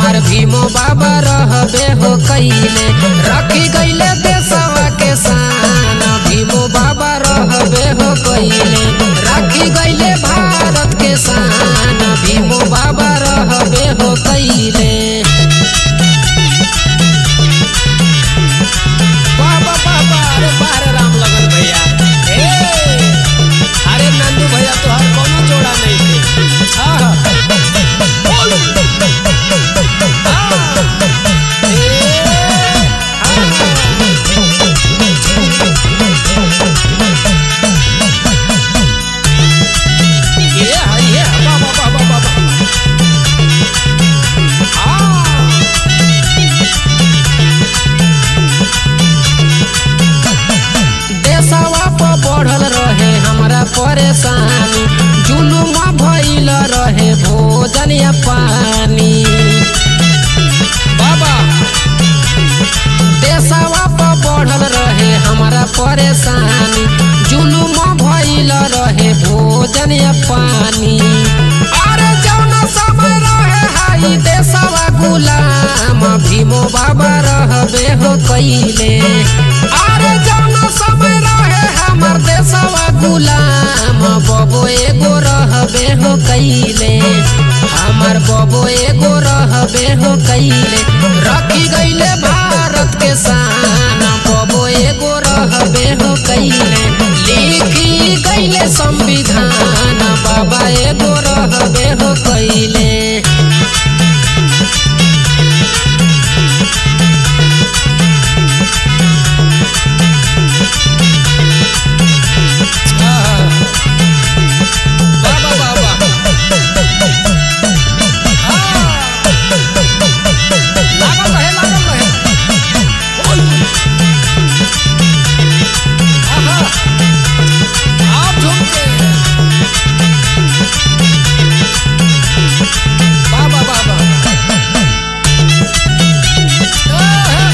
हमार भीमो बाबा रहबे हो कैले रखी गईले देशवा के शान भीमो बाबा रहबे हो कैले रखी गईले भारत के शान भीमो बाबा रहबे हो कैले बाबा बाबा अरे बारे राम लगन भैया ए अरे नंदू भैया तोहर कोनो जोड़ा नहीं थे हाँ हाँ बोल। हाँ। ए, हाँ। ये है, ये है, बाबा, बाबा, बाबा। हाँ। देशवा पर बढ़ल रहे हमरा परेशानी जुलुमा भइल रहे भोजन या पानी बाबा देशवा पर बढ़ल रहे हमरा परेशानी जुलुमा भइल रहे भोजन या पानी अरे जौना समय रहे हाई देशवा गुलाम भीमो बाबा रहबे हो कैले अरे जौना समय रहे हमर देशवा गुलाम बबो एगो रहबे हो कैले हमर बबो एगो रहबे हो कैले रखी गईले भारत के शान बबो एगो रहबे हो कैले लिखी गईले संविधान बाबा एगो रहबे हो कैले बाबा बाबा लागल रहे लागल रहे ओय आहा आप झुक के बाबा बाबा आहा।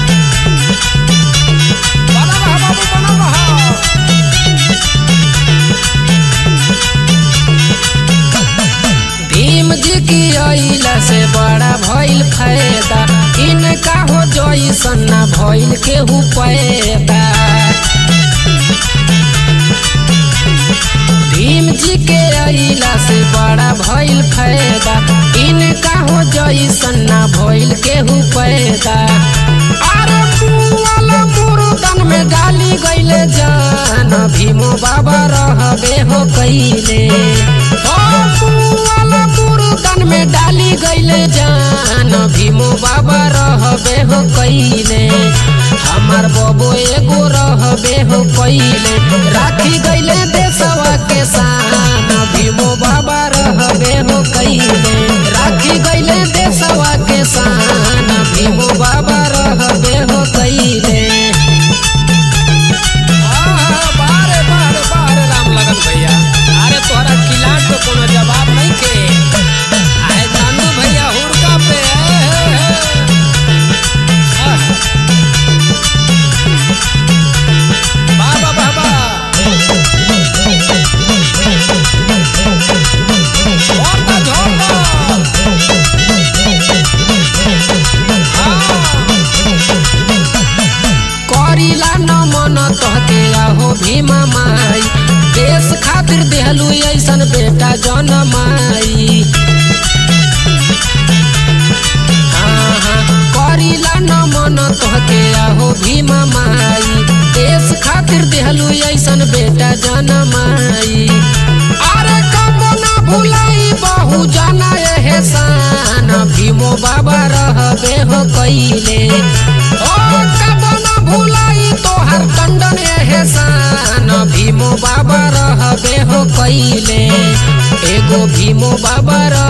बनल रहा बाबू बनल रहा भीम जी की अइला से बड़ा भइल फायदा इनका हो जइसन ना भइल केहू पैदा भीम जी के अइला से बड़ा भइल फायदा इनका हो जइसन ना भइल केहू पैदा अरे मुआला मुर्दन में डाली गइले जान भीमो बाबा रहबे हो कैले ओ मुआला मुर्दन में डाली गइले जान भीमो बाबा रहबे हो कैले हमार बबो एगो रहबे हो कैले राखी गइले देशवा के शान भीमो बाबा रहबे हो कैले राखी गइले देशवा के शान भीमो बाबा रहबे हो कैले आहा, बारे बारे बारे राम लगन भैया अरे तोहरा किलाट पे कोनो जवाब नहीं के आए नानू भैया हुड़का पे ए, ए, ए। आह। बाबा बाबा झोंका झोंका करीला न मन तहके आहो भीमा माई देश खातिर देहलू ऐसन बेटा जनमाई हाँ, हाँ, करीला न मन तोहके आहो भीमा माई देश खातिर देहलू ऐसन बेटा जनमाई अरे कबो ना भुलाई बहु जना एहसान भीमो बाबा रहबे हो कैले ओ कबो ना भुलाई तोहर टंडन एहसान भीमो बाबा रहबे हो कैले एगो भीमो बाबा रह